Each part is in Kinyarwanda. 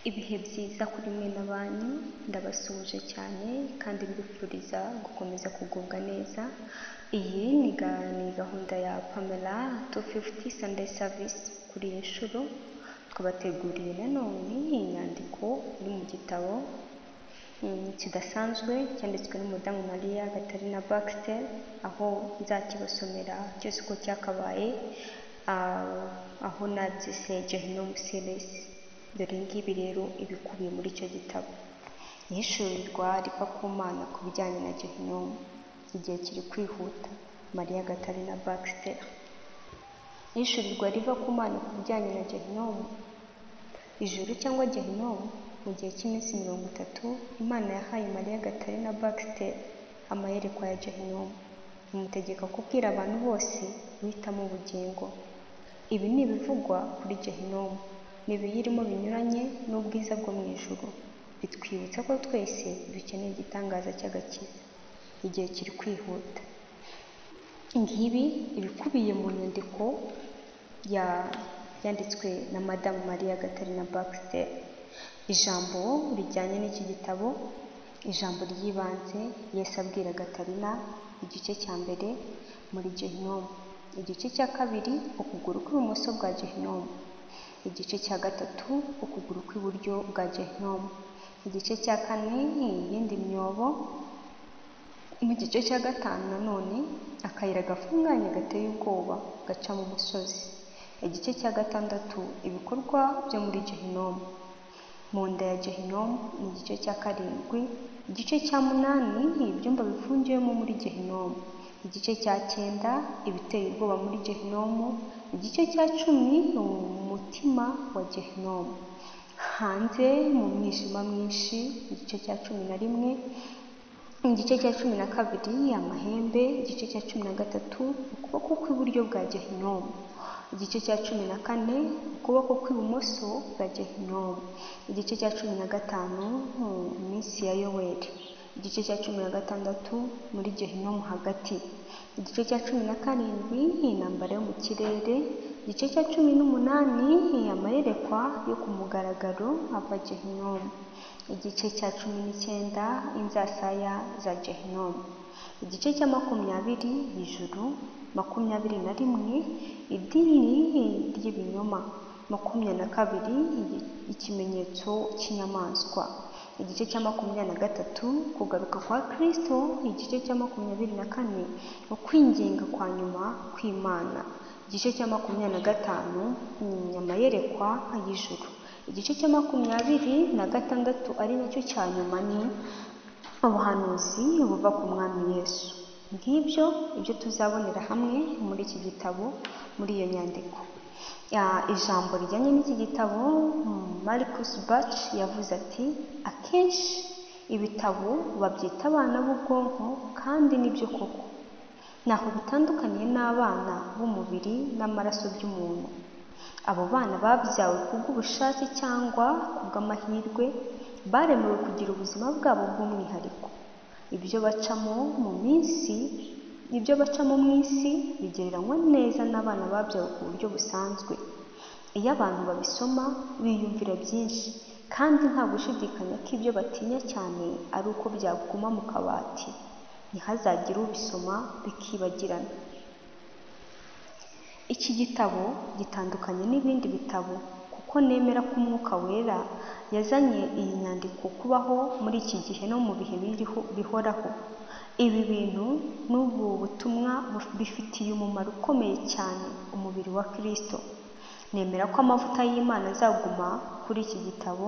Ibihe byiza kuri mwe n'abanyu, ndabasuhuje cyane kandi mbifuriza gukomeza kugubwa neza, iyi ni gahunda ya Pamela tu fifuti sandeyi savisi, kuri iyi nshuro twabateguriye nanone inyandiko iri mu gitabo kidasanzwe cyanditswe n'umudamu Mariya Gatarina Baxter, aho nzakibasomera cyose uko cyakabaye, aho nabyise Gehinomu seresi, dore iyi ngibi rero iba ikubiye muri icyo gitabo, ihishurirwa riva ku Mana ku bijyanye na Gehinomu, igihe kiri kwihuta, Mariya Gatarina Baxter, ihishurirwa riva ku Mana ku bijyanye na Gehinomu, ijuru cyangwa Gehinomu, mu gihe cy'iminsi mirongo itatu, Imana yahaye Mariya Gatarina Baxter amayerekwa ya Gehinomu, imutegeka kubwira abantu bose guhitamo ubugingo, ibi ni ibivugwa kuri Gehinomu, ni ibiyirimo binyuranye n'ubwiza bwo mu ijuru, bitwibutsa ko twese dukeneye igitangaza cy'agakiza, igihe kiri kwihuta, ngibi ibikubiye mu nyandiko yanditswe na madamu Mariya Gatarina Baxter, ijambo rijyanye n'iki gitabo, ijambo ry'ibanze Yesu abwira Gatarina, igice cya mbere muri Gehinomu, igice cya kabiri ukuguru kw'ibumoso bwa Gehinomu, igice cya gatatu ukuguru kw'iburyo bwa Gehinomu, igice cya kane iyindi myobo, mu gice cya gatanu nanone akayira gafunganye gateye ubwoba gaca mu musozi, igice cya gatandatu ibikorwa byo muri Gehinomu, mu nda ya Gehinomu ni igice cya karindwi, igice cya munani ibyumba bifungiwemo muri Gehinomu, igice cya cyenda ibiteye ubwoba muri Gehinomu, igice cya cumi ni umutima wa Gehinomu, hanze mu mwijima mwinshi, igice cya cumi na rimwe, igice cya cumi na kabiri amahembe, igice cya cumi na gatatu ukuboko kw'iburyo bwa Gehinomu, igice cya cumi na kane ukuboko kw'ibumoso bwa Gehinomu, igice cya cumi na gatanu iminsi ya Yoweri, igice cya cumi na gatandatu muri Gehinomu hagati, igice cya cumi na karindwi intambara yo mu kirere, igice cya cumi n'umunani amayerekwa yo ku mugaragaro ava Gehinomu, igice cya cumi n'icyenda inzasaya za Gehinomu, igice cya makumyabiri ijuru, makumyabiri na rimwe idini ry'ibinyoma, makumyabiri na kabiri ikimenyetso cy'inyamaswa, igice cya makumyabiri na gatatu kugaruka kwa Kristo, igice cya makumyabiri na kane ukwinginga kwa nyuma kw'Imana, igice cya makumyabiri na gatanu ni amayerekwa y'ijuru, igice cya makumyabiri na gatandatu ari nacyo cya nyuma ni ubuhanuzi buva ku Mwami Yesu, ngibyo ibyo tuzabonera hamwe muri iki gitabo, muri iyo nyandiko, ijambo rijyanye n'iki gitabo Marcus Bach yavuze ati akenshi ibitabo babyita abana b'ubwonko kandi nibyo koko, ntaho bitandukaniye n'abana b'umubiri n'amaraso by'umuntu, abo bana babyawe kubw'ubushake cyangwa kubw'amahirwe, baremewe kugira ubuzima bwabo bw'umwihariko, ibyo bacamo mu minsi ibyo bacamo mu isi bigereranywa neza n'abana babyawe ku buryo busanzwe, iyo abantu babisoma biyumvira byinshi kandi nta gushidikanya ko ibyo batinya cyane ari uko byaguma mu kabati, ntihazagire ubisoma bikibagirana, iki gitabo gitandukanye n'ibindi bitabo kuko nemera ko Umwuka Wera yazanye iyi nyandiko kubaho muri iki gihe no mu bihe bihoraho, ibi bintu n'ubu butumwa bifitiye umumaro ukomeye cyane umubiri wa Kristo, nemera ko amavuta y'Imana azaguma kuri iki gitabo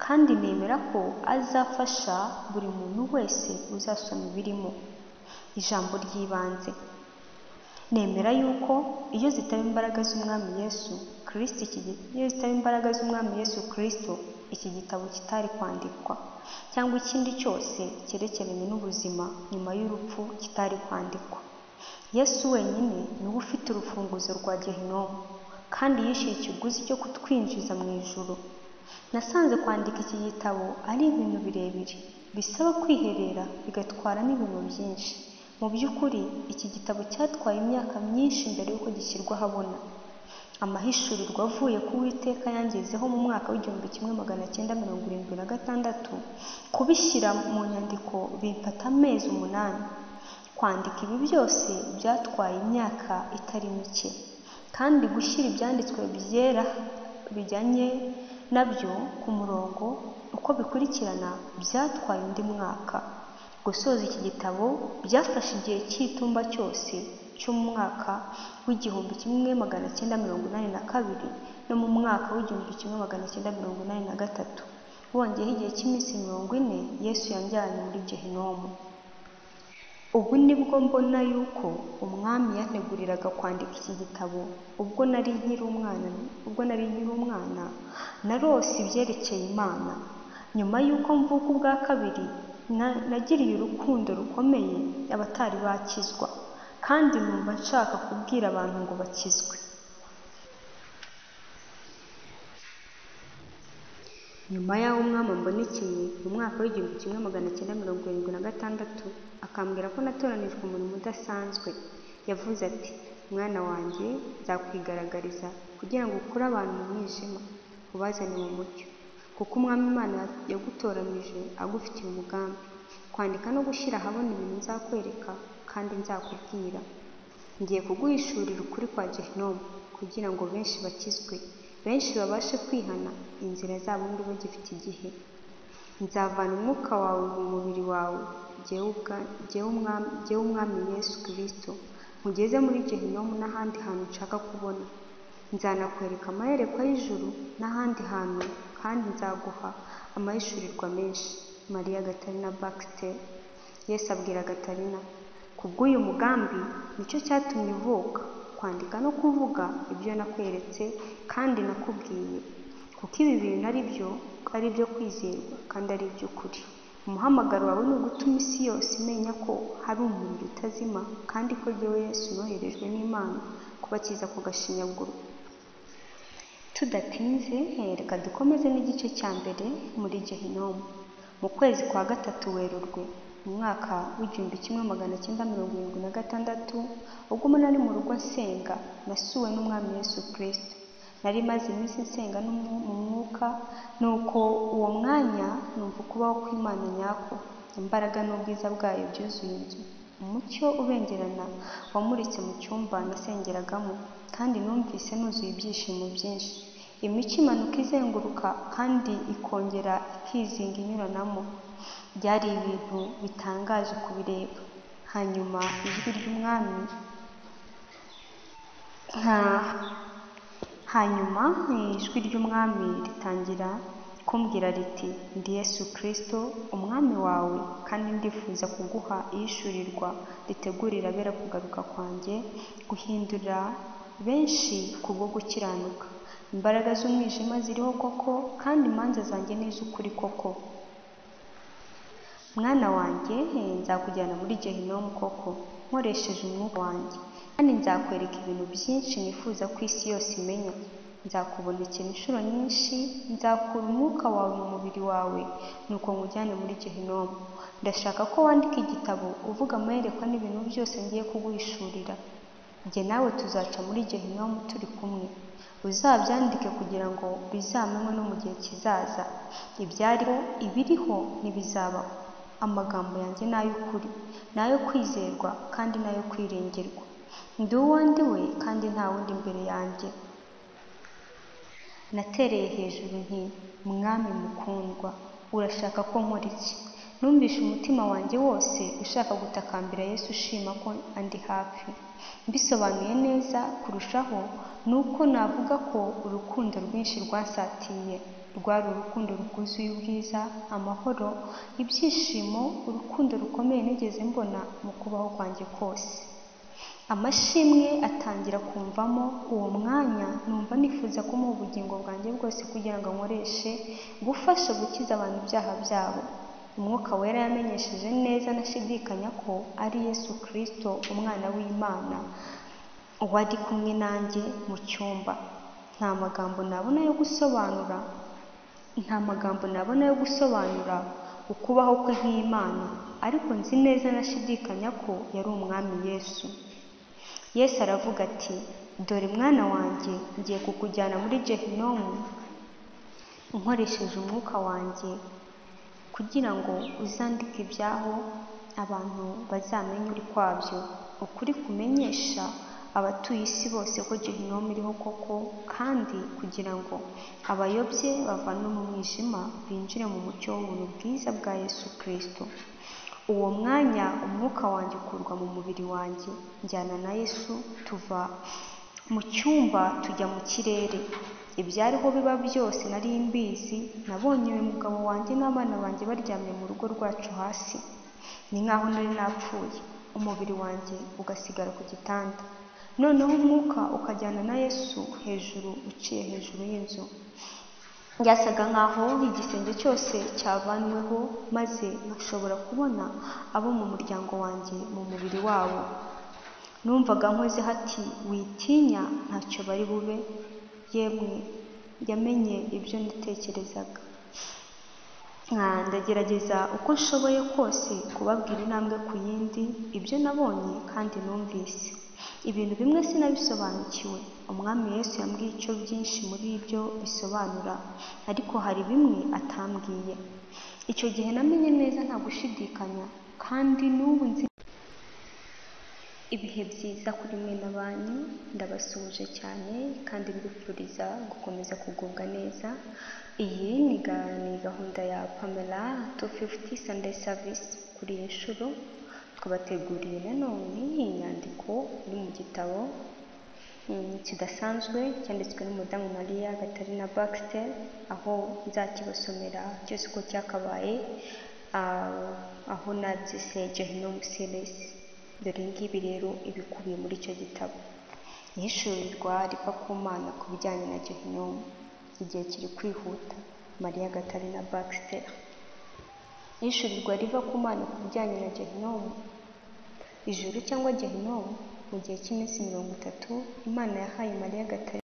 kandi nemera ko azafasha buri muntu wese uzasoma ibirimo, ijambo ry'ibanze, nemera yuko iyo zitaba imbaraga z'Umwami Yesu Kristo iyo zitaba imbaraga z'Umwami Yesu Kristo iki gitabo kitari kwandikwa cyangwa ikindi cyose cyerekeranye n'ubuzima nyuma y'urupfu kitari kwandikwa, Yesu wenyine ni we ufite urufunguzo rwa Gehinomu kandi yishyuye ikiguzi cyo kutwinjiza mu ijuru, nasanze kwandika iki gitabo ari ibintu birebire bisaba kwiherera bigatwara n'ibintu byinshi, mu by'ukuri iki gitabo cyatwaye imyaka myinshi mbere y'uko gishyirwa ahabona, amahishurirwa avuye ku Uwiteka yangezeho mu mwaka w'igihumbi kimwe magana cyenda mirongo irindwi na gatandatu kubishyira mu nyandiko bimfata amezi umunani kwandika ibi byose byatwaye imyaka itari mike kandi gushyira ibyanditswe byera bijyanye nabyo ku murongo uko bikurikirana byatwaye undi mwaka gusoza iki gitabo byafashe igihe cy'itumba cyose cyo mu mwaka w'igihumbi kimwe magana cyenda mirongo inani na kabiri no mu mwaka w'igihumbi kimwe magana cyenda mirongo inani na gatatu wongeyeho igihe cy'iminsi mirongo ine yesu yanjyanye muri gehinomu ubu nibwo mbona yuko umwami yanteguriraga kwandika iki gitabo ubwo nari nkiri umwana ubwo nari nkiri umwana narose ibyerekeye imana nyuma y'uko mvuka ubwa kabiri nagiriye urukundo rukomeye abatari bakizwa kandi numva nshaka kubwira abantu ngo bakizwe nyuma y'aho umwami ambonekeye mu mwaka w'igihumbi kimwe magana cyenda mirongo irindwi na gatandatu akambwira ko natoranijwe umurimo udasanzwe yavuze ati mwana wanjye nzakwigaragariza kugira ngo ukure abantu mu mwijima ubazane mu mucyo kuko umwami imana yagutoranije agufitiye umugambi kwandika no gushyira ahabona ibintu nzakwereka kandi nzakubwira ngiye kuguhishurira ukuri kwa gehinomu kugira ngo benshi bakizwe benshi babashe kwihana inzira zabo niba bagifite igihe nzavana umwuka wawe mu mubiri wawe jyewe umwami yesu kirisito mugeze muri gehinomu n'ahandi hantu nshaka kubona nzanakwereka amayerekwa y'ijuru n'ahandi hantu kandi nzaguha amahishurirwa menshi mariya gatarina bakisiteri yesu abwira gatarina kubw'uyu mugambi nicyo cyatumye uvuka kwandika no kuvuga ibyo nakweretse kandi nakubwiye kuko ibi bintu ari byo ari ibyo kwizerwa kandi ari iby'ukuri umuhamagaro wawe ni ugutuma isi yose imenya ko hari umuriro utazima kandi ko jyewe Yesu noherejwe n'imana kubakiza ku gashinyaguro tudatinze reka dukomeze n'igice cya mbere muri gehinomu mu kwezi kwa gatatu werurwe mu mwaka w'igihumbi kimwe magana cyenda mirongo irindwi na gatandatu ubwo nari mu rugo nsenga nasuwe n'umwami Yesu kirisito nari maze iminsi nsenga mu mwuka nuko uwo mwanya numva ukubaho kw'imana nyako imbaraga n'ubwiza bwayo byuzuye inzu umucyo ubengerana wamuritse mu cyumba nasengeragamo kandi numvise nuzuye ibyishimo byinshi imico imanuka izenguruka kandi ikongera ikizinga inyuranamo byari ibintu bitangaje kubireba hanyuma ijwi ry'umwami hanyuma ijwi ry'umwami ritangira kumbwira riti ndi Yesu kirisito umwami wawe kandi ndifuza kuguha ihishurirwa ritegurira abera kugaruka kwanjye guhindura benshi ku bwo gukiranuka imbaraga z'umwijima ziriho koko kandi imanza zanjye ni iz'ukuri koko mwana wanjye nzakujyana muri gehinomu koko nkoresheje umwuka wanjye kandi nzakwereka ibintu byinshi nifuza ko isi yose imenya nzakubonekera inshuro nyinshi nzakura umwuka wawe mu mubiri wawe nuko nkujyane muri gehinomu ndashaka ko wandika igitabo uvuga amayerekwa n'ibintu byose ngiye kuguhishurira njye nawe tuzaca muri gehinomu turi kumwe uzabyandike kugira ngo bizamenwe no mu gihe kizaza ibyariho ibiriho ntibizabaho amagambo yanjye ni ay'ukuri ni ayo kwizerwa kandi ni ayo kwirengerwa ndi uwo ndi we kandi nta wundi imbere yanjye natereye hejuru nti mwami mukundwa urashaka ko nkora iki numvishe umutima wanjye wose ushaka gutakambira yesu ushima ko andi hafi mbisobanuye neza kurushaho ni uko navuga ko urukundo rwinshi rwasatiye rwari urukundo rwuzuye ubwiza amahoro ibyishimo urukundo rukomeye nigeze mbona mu kubaho kwanjye kose amashimwe atangira kumvamo uwo mwanya numva nifuza kumuha ubugingo bwanjye bwose kugira ngo ankoreshe gufasha gukiza abantu ibyaha byabo umwuka wera yamenyesheje neza nashidikanya ko ari yesu kirisito umwana w'imana wari kumwe nanjye mu cyumba nta magambo nabona yo gusobanura nta magambo nabona yo gusobanura ukubaho kwe nk'imana ariko nzi neza nashidikanya ko yari umwami yesu yesu aravuga ati dore mwana wanjye ngiye kukujyana muri gehinomu nkoresheje umwuka wanjye kugira ngo uzandike ibyaho abantu bazamenye uri kwabyo ukuri kumenyesha abatuye isi bose ko gehinomu iriho koko kandi kugira ngo abayobye bavanwe mu mwijima binjire mu mucyo w'ubuntu bwiza bwa yesu kirisito uwo mwanya umwuka wanjye ukurwa mu mubiri wanjye njyana na yesu tuva mu cyumba tujya mu kirere ibyariho biba byose nari mbizi nabonye uyu mugabo wanjye n'abana banjye baryamye mu rugo rwacu hasi ni nk'aho nari napfuye umubiri wanjye ugasigara ku gitanda noneho umwuka ukajyana na yesu hejuru uciye hejuru y'inzu byasaga nk'aho igisenge cyose cyavanweho maze ashobora kubona abo mu muryango wanjye mu mubiri wabo numvaga nkoze hati witinya ntacyo bari bube yemwe yamenye ibyo nitekerezaga ndagerageza uko nshoboye kose kubabwira intambwe ku yindi ibyo nabonye kandi numvise ibintu bimwe sinabisobanukiwe umwami Yesu yambwiye icyo byinshi muri byo bisobanura ariko hari bimwe atambwiye icyo gihe namenye neza nta gushidikanya kandi n'ubu nzi ibihe byiza kuri mwe na banyu ndabasuhuje cyane kandi mbifuriza gukomeza kugubwa neza iyi ni gahunda ya pamela tu fifuti sande savisi kuri iyi nshuro twabateguriye nanone inyandiko iri mu gitabo mm, kidasanzwe cyanditswe n'umudamu mariya gatarina bakisiteri aho nzakibasomera cyose uko cyakabaye ah, aho nabyise gehinomu seresi dore ngibi rero ibikubiye muri icyo gitabo ihishurirwa riva ku mana ku bijyanye na gehinomu igihe kiri kwihuta mariya gatarina bakisiteri yishyurirwa riva ku mana ku bijyanye na gehinomu ijuru cyangwa gehinomu mu gihe cy'iminsi mirongo itatu imana yahaye mariya gatari